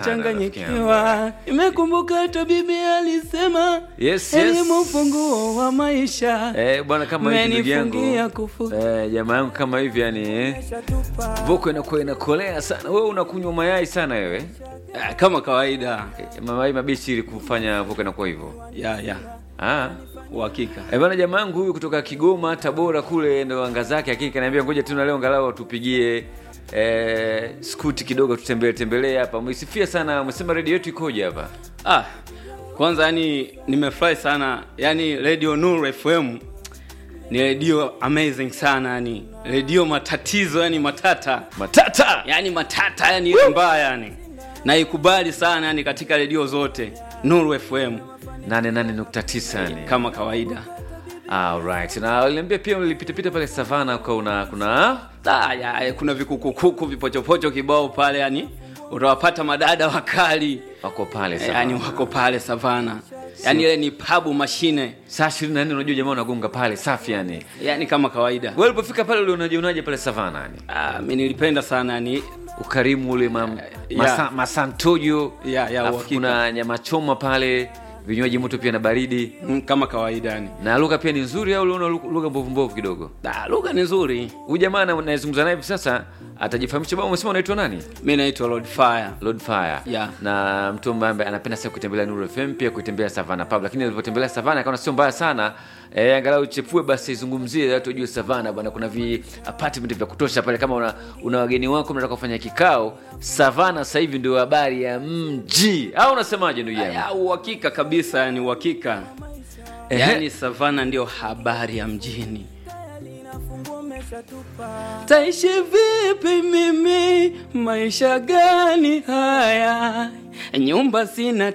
nachanganyikiwa. Nimekumbuka hata bibi alisema Yes, yes. elimu funguo wa maisha. Eh, bwana kama hivi ndugu Menifungia yangu kufu- eh, jamaa yangu kama hivi yani eh, voko inakuwa inakolea sana. Wewe unakunywa mayai sana wewe Ah, kama kawaida eh, mayai mabichi ili kufanya voko inakuwa hivyo ya ya ah. uhakika Eh, bwana jamaa yangu huyu kutoka Kigoma, Tabora kule ndo anga zake, lakini kaniambia ngoja tu na leo angalau tupigie eh, skuti kidogo tutembelee tembelee hapa. Msifia sana, umesema redio yetu ikoje hapa? ah, kwanza yani nimefurahi sana yani radio Nuru FM ni redio amazing sana yani redio matatizo yani matata Matata. yani matata yani ile mbaya yani naikubali sana yani katika redio zote Nuru FM 88.9 yani. kama kawaida Alright. Na uliniambia pia ulipitapita pale Savana kwa una kuna Ah, ya, kuna vikukukuku vipochopocho kibao pale yani utawapata madada wakali wako pale Eh, Savana. yani wako pale savana yani ile ni pabu mashine Saa 24 unajua jamaa unagonga pale safi yani. yani kama kawaida Wewe ulipofika pale ulionajionaje pale Savana yani? ah, mi nilipenda sana yani Ukarimu ule ma, Ya. masa, masantojo. Ya, ya, Alafu uhakika. kuna nyama choma pale, vinywaji moto pia na baridi. mm, kama kawaida yani Na lugha pia ni nzuri au uliona lu- lugha mbovu mbovu kidogo? Ah, lugha ni nzuri Huyu jamaa na- nayezungumza naye hivi sasa atajifahamisha. Baba umesema unaitwa nani? mi naitwa Lord Fire Lord Fire. Yeah. Na mtu ambaye anapenda sana kutembelea Nuru FM pia kutembea Savana Pub, lakini alipotembelea Savana akaona sio mbaya sana. Eh, angalau chepue basi izungumzie watu wajue Savana bwana, kuna vi apartment vya kutosha pale. Kama una, una wageni wako mnataka kufanya kikao, Savana sasa hivi ndio habari ya mji, au unasemaje ndugu yangu? ya uhakika kabisa yani uhakika Ehe. yani savana ndio habari ya mjini taishi vipi mimi maisha gani haya nyumba sina